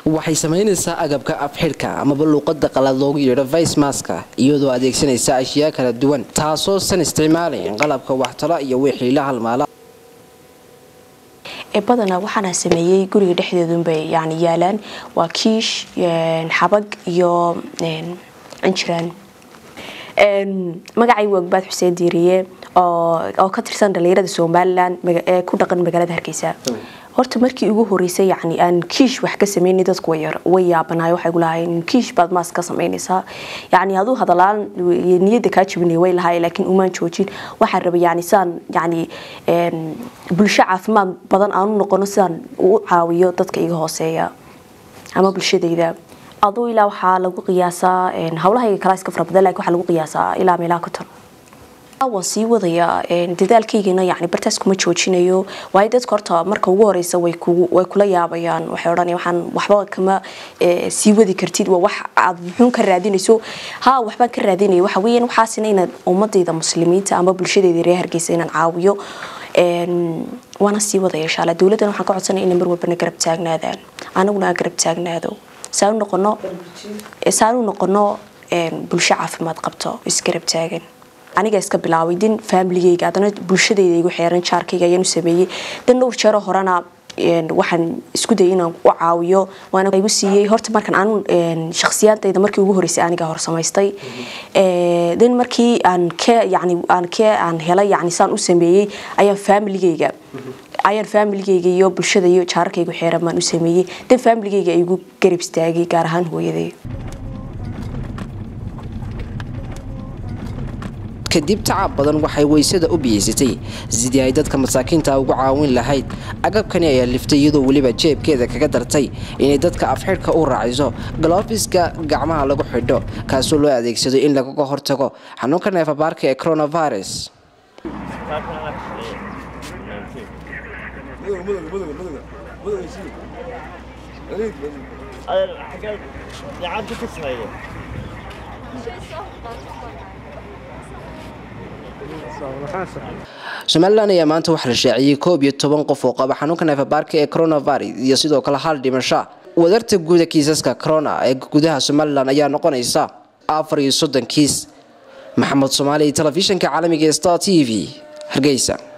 waxay samaynaysaa agabka afxidhka amaba luuqada qalaad loogu yeedho vice maska iyadoo adeegsanaysa ashyaa kala duwan taasoo san isticmaalayn qalabka waxtalo iyo wixii la halmaala ee badanaa waxaana sameeyey guriga dhexdeedunbay yani yaalaan waa kiish xabag iyo cinjiraan magacay wagbaad xuseen diiriye oo ka tirsan dhalinyarada somalilan ee ku dhaqan magaalada hargeysa horta markii ugu horeysay yani aan kiish wax ka sameynay dadku way yaabanaay waxay gulahayn kiish baad maas ka samaynaysaa yani aduu hadalaan niyada kaa jabinay way lahaay laakiin umaan joojin waxaan rabay yani sidaan yani bulsho caafimaad badan aanu noqono sidaan u caawiyo dadka iga hooseeya ama bulshadayda aduu ilaa waxaa lagu qiyaasaa hawlahayga kalaa iska fara badan lakin waxaa lagu qiyaasaa ilaa meelaha konton waan sii wadayaa dadaalkaygana yani bartaas kuma joojinayo waayo dadka horta marka ugu horeysa way kula yaabayaan waxay odhanaya waxaan waxba kama sii wadi kartid waa wax aad muxuun ka raadinayso ha waxbaan ka raadinaya waxa weeyaan waxaasina inaad ummadayda muslimiinta ama bulshadayda reer hargeysa inaan caawiyo waana sii wadaya insha allah dowladdan waxaan ka codsanaya inay mar walbana garab taagnaadaan anaguna aan garab taagnaado saanu noqono saanu noqono bulsho caafimaad qabto isgarab taagan aniga iska bilaabay din faamiligeyga adana bulshadayda igu xeeran jaarkayga ayaan u sameeyey dan dhowr jeero horena waxaan isku dayay inaan u caawiyo waana igu siiyey horta markan aanu shakhsiyaadayda markii ugu horeysay aniga hor samaystay dan markii aan ke yani aan ke aan helay yani saan u sameeyey ayaan faamiligeyga ayaan faamiligeyga iyo bulshada iyo jaarkaygu xeeran baan u sameeyey dan faamiligeyga ay igu garab istaagay gaar ahaan hooyaday kadib tacab badan waxay weysada u biyeysatay sidii ay dadka masaakiinta ugu caawin lahayd agabkani ayaa liftay iyadoo weliba jeebkeeda kaga dartay inay dadka afxidhka u raaciso galoofiska gacmaha lagu xidho kaasoo loo adeegsado in lagaga hortago xanuunka neefabaarka ee coronavirus somalilan ayaa maanta waxaa la shaaciyey koob iyo toban qof oo qaba xanuunka neefabaarka ee coronavirus iyo sidoo kale hal dhimasho wadarta guuda kiisaska corona ee gudaha somalilan ayaa noqonaysa afar iyo soddon kiis maxamed soomaali telefishinka caalamiga ee star t v hargeysa